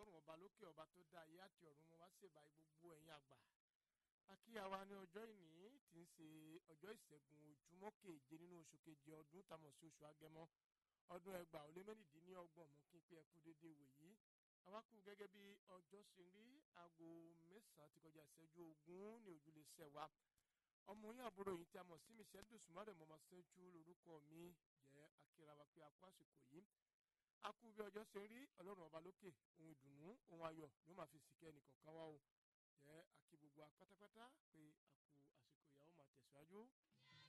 ọlọ́run ọba lókè ọba tó dá ayé àti ọ̀run mo wá ṣèbà gbogbo ẹ̀yin àgbà akíyàwá ní ọjọ́ ìní tí ń ṣe ọjọ́ ìṣẹ́gun ojúmọ́ keje nínú oṣù keje ọdún tamọ̀ sí oṣù agẹmọ ọdún ẹgbàá ó lé mẹ́rìndínlọ́gbọ̀n mú kí n pé ẹkú dédé wòyí awakú gẹ́gẹ́ bí ọjọ́ ṣe rí aago mẹ́sàn-án ti kọjá ìṣẹ́jú ogún ní ojúlé sẹ́wà ọmọ yín àbúrò yìí tí a mọ̀ sí michelle dosùmọ́rẹ̀ mọ́mọ́ sẹ́jú lórúkọ mi jẹ́ akírawa pé a kú àsìkò yìí a kú bí ọjọ́ ṣe rí ọlọ́run ọba lókè ohun ìdùnnú ohun ayọ̀ ló máa fi sìkẹ́ ẹnìkọ̀ọ̀kan wá o jẹ́ akí gbogbo apátápátá pé a kú àsìkò ìyàwó máa tẹ̀síwájú.